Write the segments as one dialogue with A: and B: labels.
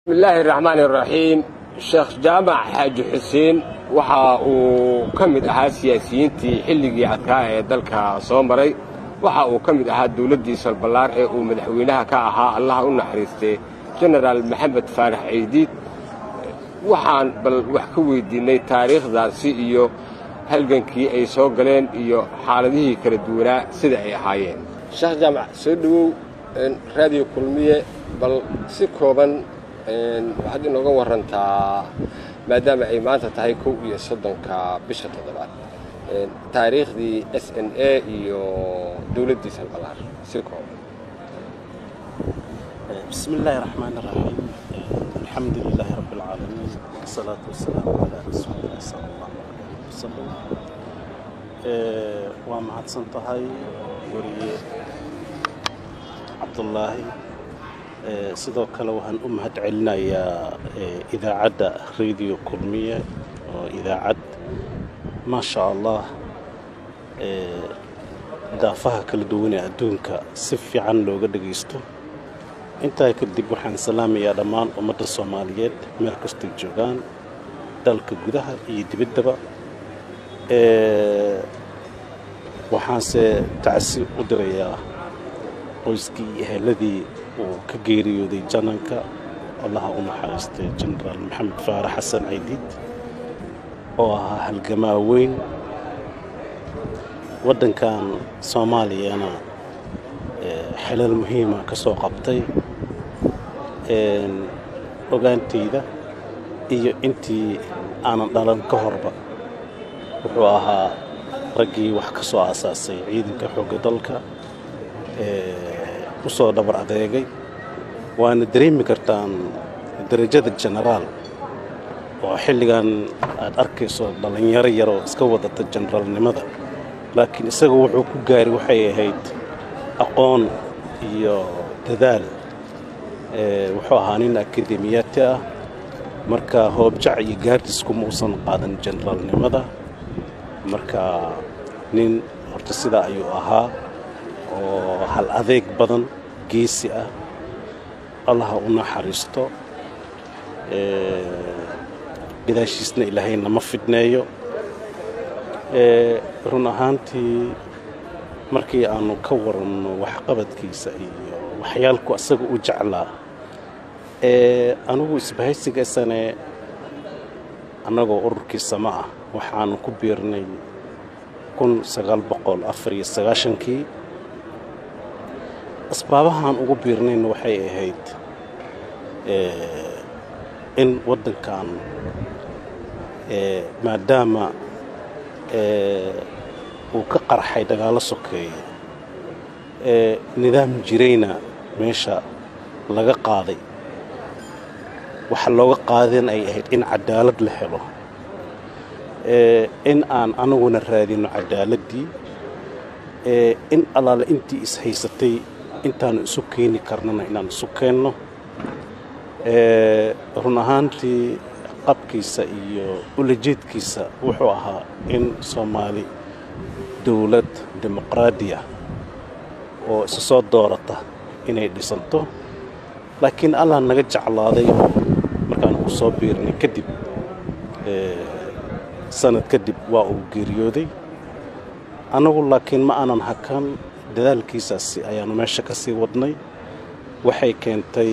A: bismillaahi raxmaan iraxiim sheekh jaamac xaaji xuseen waxa uu ka mid ahaa siyaasiyiintii xilligii adkaa ee dalka soo maray waxa uu ka mid ahaa dawladdii salballaar ee uu madaxweynaha ka ahaa allaha u naxariistay jenaraal maxamed faarax ciidiid waxaan bal wax ka weyddiinnay taariikhdaasi iyo halgankii ay soo galeen iyo xaaladihii kala duwanaa sida ay ahaayeen sheekh jaamac soo dhowow raadiyo kulmiye bal si kooban waxaad inooga warantaa maadaama ay maanta tahay kow iyo soddonka bisha toddobaad taariikhdii s n a iyo dawladdii salbalaar si kooban
B: بسم الله الرحمن الرحيم الحمد لله رب العالمين والصلاة والسلام على رسول الله صلى الله عليه وسلم waa mahadsan tahay weriye cabdullaahi sidoo kale waxaan u mahad celinayaa idaacadda radio kulmiye oo idaacad maasha allah daafaha kala duwanee adduunka si fiican looga dhagaysto intaa kadib waxaan salaamayaa dhammaan ummadda soomaaliyeed meel kastay joogaan dalka gudaha iyo dibaddaba waxaanse tacsi u dirayaa qoyskii iyo eheladii uu ka geeriyooday jananka allaha u naxariistay jenaraal maxamed faarax xasan ciidiid oo ahaa halgamaa weyn waddankan soomaaliyana xelal muhiima ka soo qabtay ogaantayda iyo intii aanan dhalan ka horba wuxuu ahaa raggii wax ka soo aasaasay ciidanka xoogga dalka u soo dhabar adeegay waana dareemi kartaan darajada jenaraal oo xilligan aad arkayso dhallinyaro yaroo iska wadata jenaraalnimada laakiin isaga wuxuu ku gaari waxay ahayd aqoon iyo dadaal wuxuu ahaa nin akademiyaati ah marka hoobjac iyo gaardisku ma uusan qaadan jenaraalnimada marka nin horta sidaa ayuu ahaa oo hal adeeg badan geesi ah allaha u naxariisto gadaashiisna ilaahay nama fidneeyo run ahaantii markii aanu ka waranno waxqabadkiisa iyo waxyaalku asaga u jeclaa anugu isbahaysigaysane annagoo ururkii sama ah waxaanu ku biirnay kun sagaal boqol afar iyo sagaashankii asbaabahaan ugu biirnayna waxay ahayd in waddankan maadaama uu ka qarxay dagaallo sokeeye nidaam jirayna meesha laga qaaday waxa looga qaadeen ay ahayd in cadaalad la helo in aan anaguna raadino cadaaladdii in allaale intii is-haysatay intaanu isu keeni karnana inaan isu keenno run ahaantii qabkiisa iyo ulajeedkiisa wuxuu ahaa in soomaali dowlad dimuqraadiya oo isu soo doorata inay dhisanto laakiin allah naga jeclaaday oo markaan ugu soo biirnay kadib sanad kadib waa uu geeriyooday annagu laakiin ma aanan hakan dadaalkiisaasi ayaannu meesha ka sii wadnay waxay keentay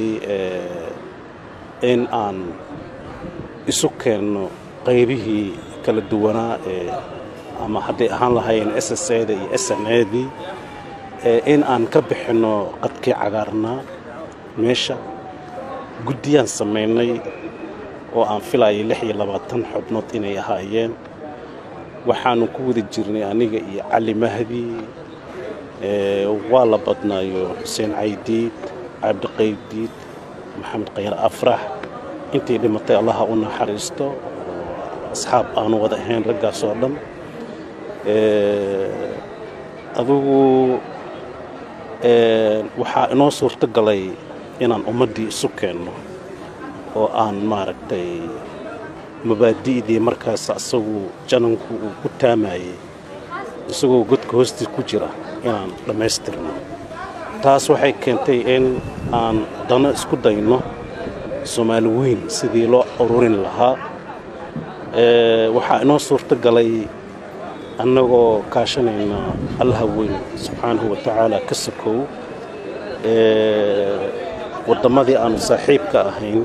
B: in aan isu keenno qaybihii kala duwanaa ee ama hadday ahaan lahaayeen s s eda iyo s n edii in aan ka bixinno qadkii cagaarnaa meesha guddiyaan samaynay oo aan filayay lix iyo labaatan xubnood inay ahaayeen waxaanu ku wada jirnay aniga iyo cali mahdi waa la badnaayo xuseen caydiid cabdiqaydiid maxamed khayr afrax intii dhimatay allaha u naxariisto asxaab aanu wada ahayn raggaas oo dhan adugu waxaa inoo suurto galay inaan ummaddii isu keenno oo aan maaragtay mabaadi'dii markaas asagu jananku uu ku taamayey isagoo godka hoostiis ku jira inaan dhammaystirno taas waxay keentay in aan dano isku dayno soomaali weyn sidii loo ururin lahaa waxaa inoo suurto galay annagoo kaashanayna allaha weyn subxaanahu wa tacaala ka sokow wadammadii aanu saaxiibka ahayn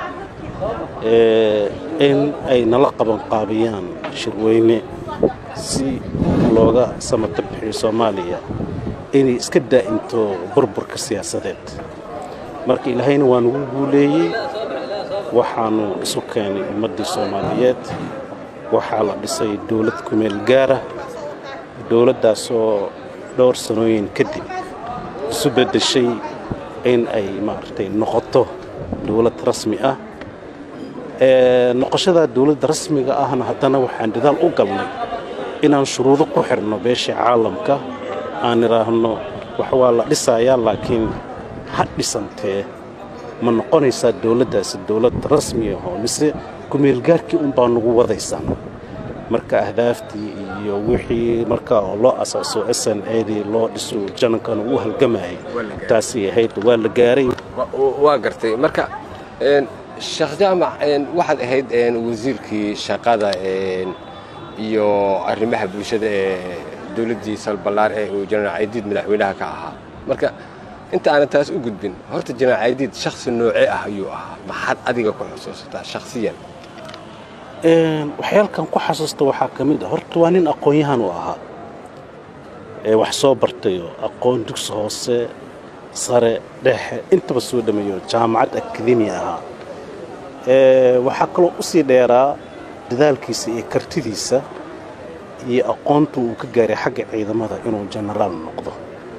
B: in ay nala qabanqaabiyaan shirweyne si looga samata bixiyo soomaaliya inay iska daa'into burburka siyaasadeed marka ilaahayna waa nagu guuleeyey waxaanu isu keenay ummaddii soomaaliyeed waxaa la dhisay dowlad kumeel gaara dowladdaasoo dhowr sanooyin kadib isu beddeshay in ay maaragtay noqoto dowlad rasmi ah noqoshadaa dowladda rasmiga ahna haddana waxaan dadaal u galnay inaan shuruudo ku xidhno beeshii caalamka aan idhaahno wax waa la dhisayaa laakiin ha dhisantee ma noqonaysaa dowladdaasi dowlad rasmi ahoo mise kumeelgaarkii unbaa nagu wadaysaa marka ahdaaftii iyo wixii markaa oo loo asaaso s n adii loo dhiso janankana uu halgamayay taasay ahayd waa la gaaray
A: waa gartay marka sheekh jaamac waxaad ahayd wasiirkii shaqada iyo arrimaha bulshada ee dowladdii salballaar ee uu jenaraal caydiid madaxweynaha ka ahaa marka inta aanan taas u gudbin horta jenaraal caydiid shakhsi noocee ah ayuu ahaa maxaad adiga ku xusuusataa shakhsiyan
B: waxyaalkan ku xasuusta waxaa ka mid ah horta waa nin aqoon-yahan u ahaa ee wax soo bartayoo aqoon dugsi hoose sare dhexe intaba soo dhameeyo jaamacad akademi ahaa waxaa kaloo u sii dheeraa dadaalkiisa iyo kartidiisa iyo aqoontu uu ka gaaray xagga ciidamada inuu jenaraal noqdo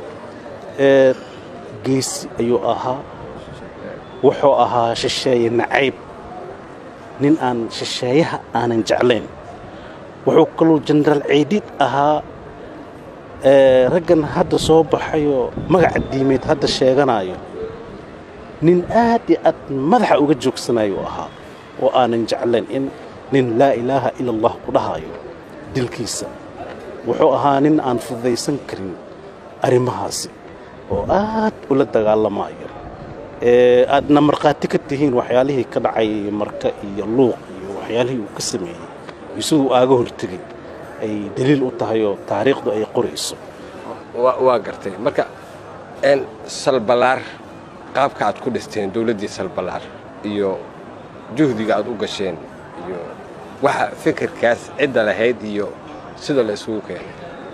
B: geesi ayuu ahaa wuxuu ahaa shisheeye nacayb nin aan shisheeyaha aanan jeclayn wuxuu kaluu jenaraal ceydiid ahaa raggan hadda soo baxayoo magaca diimeed hadda sheeganayo nin aad iyo aad madaxa uga joogsanayuu ahaa oo aanan jeclayn in nin laa ilaaha ila allah ku dhahayo dilkiisa wuxuu ahaa nin aan fududaysan karin arrimahaasi oo aad ula dagaalamayo aadna markhaati ka tihiin waxyaalihii ka dhacay marka iyo luuq iyo waxyaalihii uu ka sameeyey iyo siduu aaga hortegay ay daliil u tahay oo taariikhdu ay qorayso
A: waa gartay marka salbalaar qaabka aad ku dhisteen dowladdii salbalaar iyo juhdiga aad u gasheen iyo waxa fikirkaas cidda lahayd iyo sida la isugu keenay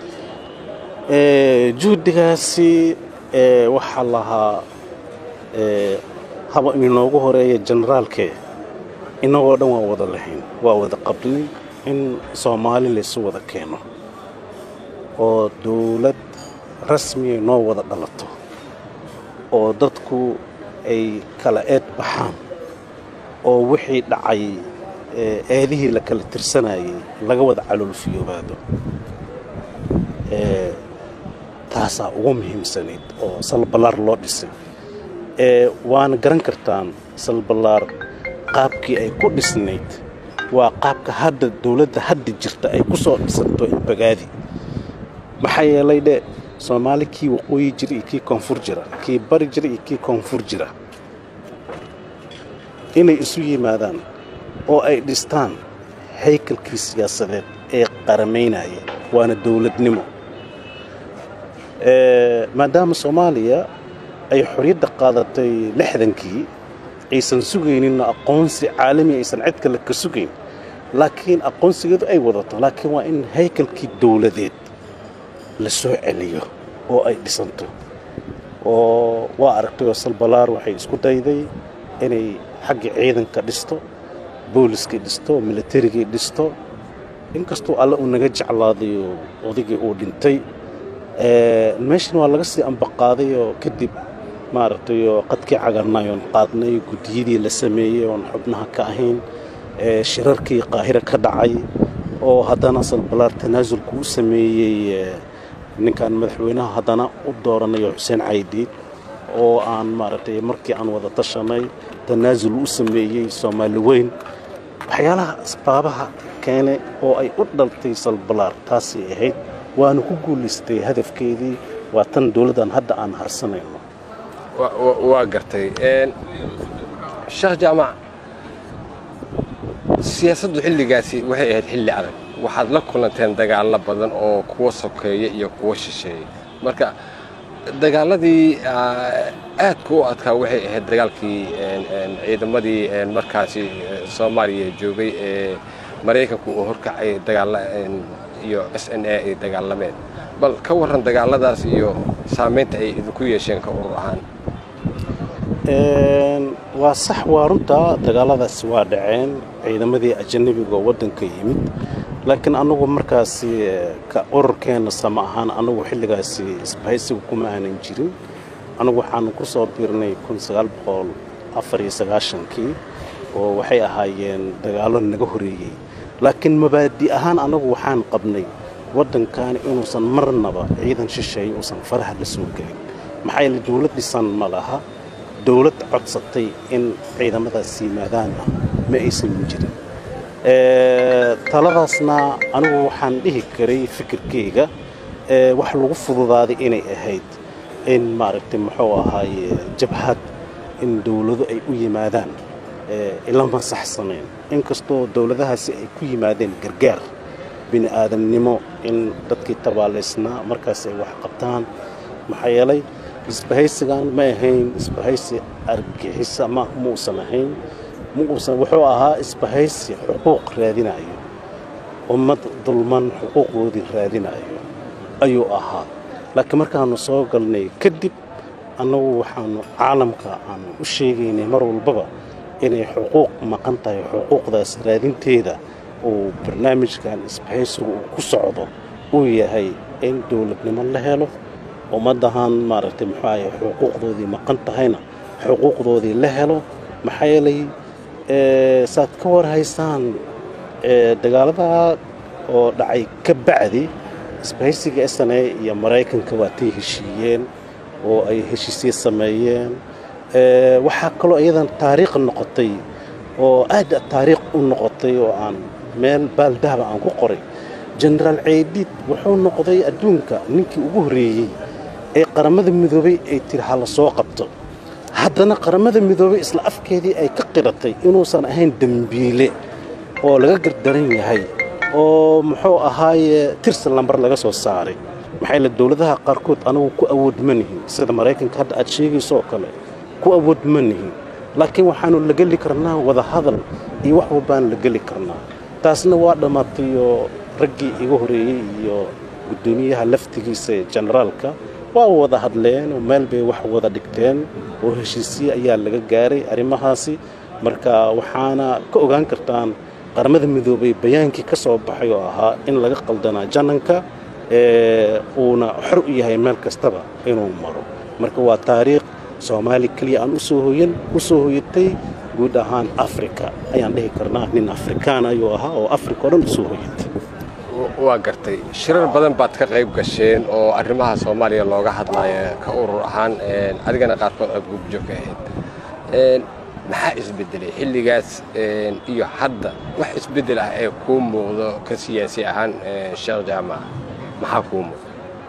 B: juhdigaasi waxaa lahaa haba inoogu horeeya jenaraalkee innagoo dhan waa wada lahayn waa wada qabnay in soomaali laysu wada keeno oo dowlad rasmiya noo wada dhalato oo dadku ay kala eed baxaan oo wixii dhacay eedihii la kala tirsanayay laga wada caloolfiyoobaado taasaa ugu muhiimsanayd oo salballaar loo dhisay waana garan kartaan salballaar qaabkii ay ku dhisnayd waa qaabka hadda dowladda hadda jirta ay ku soo dhisanto inbagaadi maxaa yeelay dhe soomaali kii waqooyi jira iyo kii koonfur jira kii bari jira iyo kii koonfur jira inay isu yimaadaan oo ay dhistaan haykalkii siyaasadeed ee qaramaynaya waana dowladnimo maadaama soomaaliya ay xorriyadda qaadatay lixdankii aysan sugayninna aqoonsi caalami aysan cid kale ka sugayn laakiin aqoonsigeedu ay wadato laakiin waa in haykalkii dowladeed la soo celiyo oo ay dhisanto oo waa aragtay oo salbalaar waxay isku dayday inay xagga ciidanka dhisto booliskii dhisto militarigii dhisto inkastuu alle uu naga jeclaaday oo odaygii uu dhintay meeshan waa laga sii ambaqaaday oo kadib maaragtay oo qadkii cagarnay oon qaadnay guddiyadii la sameeyey oon xubnaha ka ahayn shirarkii qaahira ka dhacay oo haddana salbalaar tanaasulku u sameeyey ninkan madaxweynaha haddana u dooranayo xuseen caydiid oo aan maaragtay markii aan wada tashanay tanaasul u sameeyey soomaali weyn waxyaalaha asbaabaha keene oo ay u dhaltay salbalaar taasay ahayd waana ku guulaystay hadafkeedii waa tan dowladdan hadda aan harsanayno
A: waa gartay sheekh jaamac siyaasaddu xilligaasi waxay ahayd xilli adag waxaad la kulanteen dagaallo badan oo kuwa sokeeya iyo kuwa shisheeya marka dagaaladii aadka u adkaa waxay ahayd dagaalkii ciidamadii markaasi soomaaliya joogay ee maraykanku uu horkacay dagaalla iyo s n a ay dagaalameen bal ka warran dagaalladaas iyo saamaynta ay idinku yeesheen ka urur ahaan
B: waa sax waa runtaa dagaalladaasi waa dhaceen ciidamadii ajanabiga oo waddanka yimid laakiin annagu markaasi ka ururkeenna sama ahaan annagu xilligaasi isbahaysiga kuma aanan jirin annagu waxaanu ku soo biirnay kii oo waxay ahaayeen dagaallo naga horeeyey laakiin mabaadi ahaan annagu waxaan qabnay waddankaani inuusan marnaba ciidan shisheeye uusan faraha la soo gelin maxaa yeele dawlad dhisan ma laha dawlad codsatay in ciidamadaas yimaadaanna ma aysan jirin taladaasna anigu waxaan dhihi karay fikirkayga wax lagu fududaaday inay ahayd in maaragtay muxuu ahaaye jabhad in dawlado ay u yimaadaan ilama saxsanayn inkastoo dawladahaasi ay ku yimaadeen gargaar bini aadamnimo in dadkii tabaalaysnaa markaas ay wax qabtaan maxaa yeelay isbahaysigan ma ahayn isbahaysi argixisa ma muusan ahayn muusan wuxuu ahaa isbahaysi xuquuq raadinayo ummad dulman xuquuqdoodii raadinayo ayuu ahaa laakiin markaannu soo galnay kadib annagu waxaannu caalamka aanu u sheegaynay mar walbaba inay xuquuq maqan tahay xuquuqdaas raadinteeda uu barnaamijkan isbahaysigu uu ku socdo uu yahay in dawladnimo la helo ummaddahan maaragtay muxuu ahay xuquuqdoodii maqan tahayna xuquuqdoodii la helo maxaa yeelay saad ka war haysaan dagaaladaa oo dhacay ka bacdi isbahaysiga s n a iyo maraykanka waatay heshiiyeen oo ay heshiisye sameeyeen waxaa kaloo iyadan taariikh noqotay oo aad taariikh u noqotay oo aan meel baaldahaba aan ku qoray jenaraal ceydid wuxuu noqday adduunka ninkii ugu horreeyey ee qaramada midoobay ay tiri ha la soo qabto haddana qaramada midoobay isla afkeedii ay ka qiratay inuusan ahayn dembiile oo laga gardaran yahay oo muxuu ahaaye tirsi lambar laga soo saaray maxaa yeele dawladaha qaarkood anagu ku awood ma nihin sida maraykanka hadda aad sheegayso oo kale ku awood ma nihin laakiin waxaannu la geli karnaa wada hadal iyo wax walbaan la geli karnaa taasna waa dhammaatay oo raggii iga horreeyey iyo guddoomiyaha laftigiisa ee jenaraalka waa wada hadleen oo meel bay wax wada dhigteen oo heshiisye ayaa laga gaaray arrimahaasi marka waxaana ka ogaan kartaan qaramada midoobay bayaankii ka soo baxay oo ahaa in laga qaldanaa jananka uuna xor u yahay meel kastaba inuu maro marka waa taariikh soomaali keliya aan usoo hoyan u soo hoyatay guud ahaan afrika ayaan dhihi karnaa nin afrikaan ayuu ahaa oo afrika o dhan usoo hoyatay
A: waa gartay shirar badan baad ka qayb gasheen oo arrimaha soomaaliya looga hadlaya ka urur ahaan adigana qaarkood aad gubjoog ka ahayd maxaa isbedelay xilligaas iyo hadda wax isbedel ah ee kuu muuqdo ka siyaasi ahaan sheekh jaamac maxaa kuu muuqda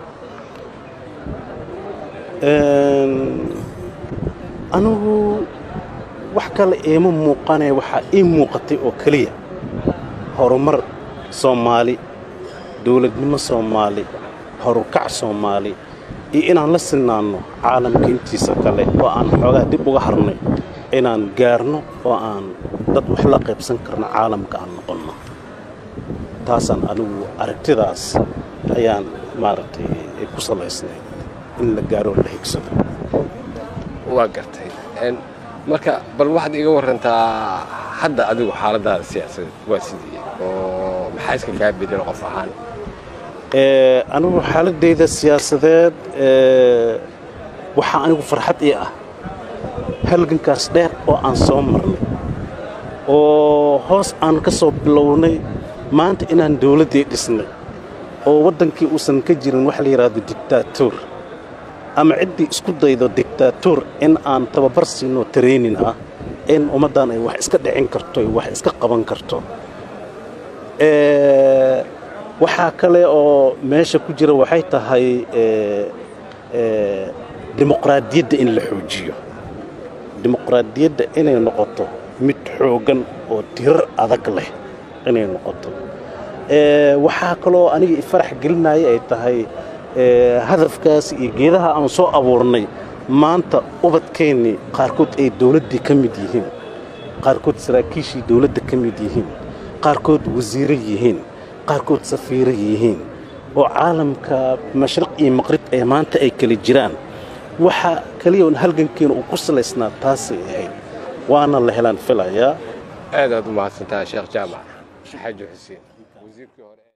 B: anigu wax kale iima muuqanee waxaa ii muuqatay oo keliya horumar soomaali dawladnimo soomaali horukac soomaali iyo inaan la sinnaanno caalamka intiisa kale oo aan xoogaa dib uga harnay inaan gaarno oo aan dad wax la qaybsan karno caalamka aan noqonno taasaan anigu aragtidaas ayaan maaragtay ku salaysnay in la gaaroo la higsado
A: waa gartay marka bal waxaad iga warantaa hadda adigu xaaladaada siyaasadeed waa sidii oo maxaa iska kaa bedelo qof ahaan
B: anigu xaaladayda siyaasadeed waxaa anigu farxad ii ah halgankaas dheer oo aan soo marnay oo hoos aan ka soo bilownay maanta inaan dawladdii dhisnay oo waddankii uusan ka jirin wax la yidhaahdo dictaatuur ama ciddii isku daydo dictaatuur in aan tababar siinoo taraynin ah in ummaddan ay wax iska dhicin karto ay wax iska qaban karto waxaa kale oo meesha ku jira waxay tahay dimuqraadiyadda in la xoojiyo dimuqraadiyadda inay noqoto mid xooggan oo tirar adag leh inay noqoto waxaa kaloo aniga ifarax gelinaya ay tahay hadafkaas iyo geedaha aan soo abuurnay maanta ubadkeennii qaarkood ay dawladdii ka mid yihiin qaarkood saraakiishii dawladda ka mid yihiin qaarkood wasiiro yihiin qaarkood safiiro yihiin oo caalamka mashriq iyo maqrib ee maanta ay kala jiraan waxa keliya un halgankeena uu ku salaysnaa taasay ahayd waana la helaan filayaa
A: aad aad u mahadsantahay sheekh jaamac xaaji xuseen